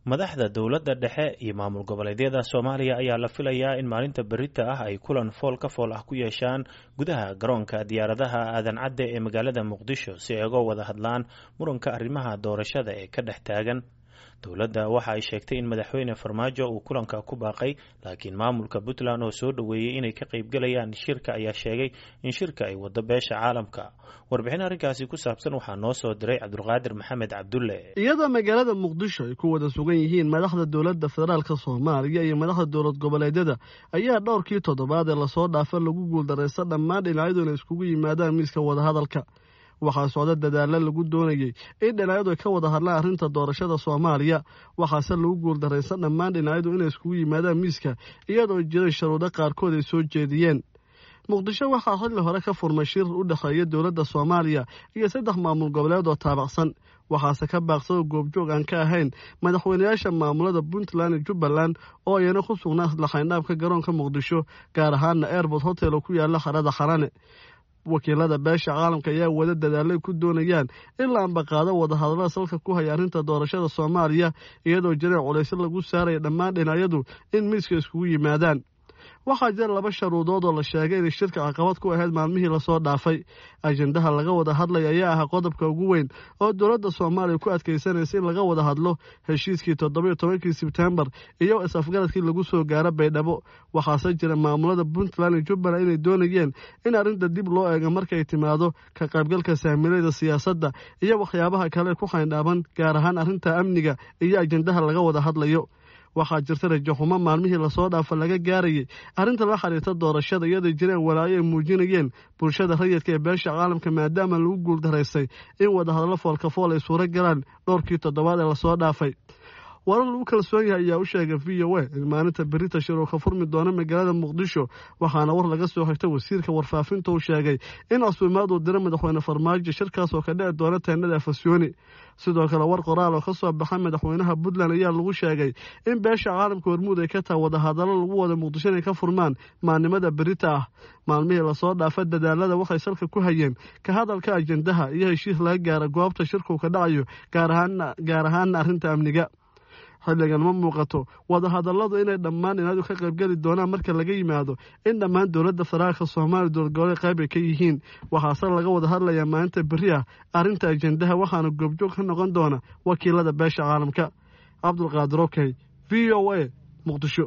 madaxda dowladda dhexe iyo maamul goboleedyada soomaaliya ayaa la filayaa in maalinta berita ah ay kulan fool ka fool ah ku yeeshaan gudaha garoonka diyaaradaha aadan cadde ee magaalada muqdisho si ay uga wada hadlaan muranka arrimaha doorashada ee ka dhex taagan dowladda waxa ay sheegtay in madaxweyne farmaajo uu kulanka ku baaqay laakiin maamulka puntland oo soo dhoweeyey inay ka qaybgalayaan shirka ayaa sheegay in shirka ay wado beesha caalamka warbixin arrinkaasi ku saabsan waxaa noo soo diray cabdulqaadir maxamed cabdulle iyadoo magaalada muqdisho ay ku wada sugan yihiin madaxda dowladda federaalka soomaaliya iyo madaxda dowlad goboleedyada ayaa dhowrkii toddobaad ee lasoo dhaafa lagu guuldaraysta dhammaan dhinacyadu inay iskugu yimaadaan miiska wadahadalka waxaa socda dadaalla lagu doonayey in dhinacyadu ay ka wada hadlaan arrinta doorashada soomaaliya waxaase lagu guuldaraysan dhammaan dhinacyadu inay iskugu yimaadaan miiska iyadoo jiray sharuudo qaarkood ay soo jeediyeen muqdisho waxaa xilli hore ka furmay shir u dhexeeya dowladda soomaaliya iyo saddex maamul goboleed oo taabacsan waxaase ka baaqsadoo goobjoog aan ka ahayn madaxweynayaasha maamulada puntland iyo jubbaland oo ayana ku sugnaa laxaynhaabka garoonka muqdisho gaar ahaana airbort hotel oo ku yaala harada xarane wakiilada beesha caalamka ayaa wada dadaalay ku doonayaan in la ambaqaado wadahadallada salka ku haya arrinta doorashada soomaaliya iyadoo jireen culaysyo lagu saaraya dhammaan dhinacyadu in miiska iskugu yimaadaan waxaa jira laba sharuudood oo la sheegay inay shirka caqabad ku ahayd maalmihii lasoo dhaafay ajendaha laga wada hadlaya ayaa ahaa qodobka ugu weyn oo dowladda soomaaliya ku adkaysanaysa in laga wada hadlo heshiiskii toddobiyo tobankii sebtembar iyo is-afgaradkii lagu soo gaaro baydhabo waxaase jira maamulada puntland iyo jubbaland inay doonayeen in arrinta dib loo eego markay timaado ka qaybgalka saamilayda siyaasadda iyo waxyaabaha kale ku xayndhaaban gaar ahaan arrinta amniga iyo ajendaha laga wada hadlayo waxaa jirta rajaxumo maalmihii lasoo dhaafa laga gaarayay arrinta la xiriirta doorashada iyadoo jireen walaayo ay muujinayeen bulshada rayidka ee beesha caalamka maadaama lagu guuldaraystay in wadahadallo foolkafool ay suuro galaan dhowrkii toddobaad ee lasoo dhaafay warar lagu kalsoon yahay ayaa u sheegay v o a in maalinta berita shir uu ka furmi doono magaalada muqdisho waxaana war laga soo xigtay wasiirka warfaafinta uu sheegay in casuumaad uu diro madaxweyne farmaajo shirkaas oo ka dhici doona teenada afasyooni sidoo kale war qoraal oo ka soo baxay madaxweynaha puntland ayaa lagu sheegay in beesha caalamka hormuud ay ka tahay wadahadallo lagu wada muqdisho inay ka furmaan maalnimada berita ah maalmihii lasoo dhaafa dadaalada waxay salka ku hayeen ka hadalka ajendaha iyo heshiis laga gaara goobta shirkuu ka dhacayo gaar ahaana arrinta amniga xilligan ma muuqato wadahadalladu inay dhammaan dhinaadu ka qaybgeli doonaan marka laga yimaado in dhammaan dowladda federaalka soomaaliya dowladgoboleed qayb ay ka yihiin waxaase laga wada hadlayaa maalinta beri ah arrinta ajendaha waxaana goobjoog ka noqon doona wakiilada beesha caalamka cabdulqaadir okey v o a muqdisho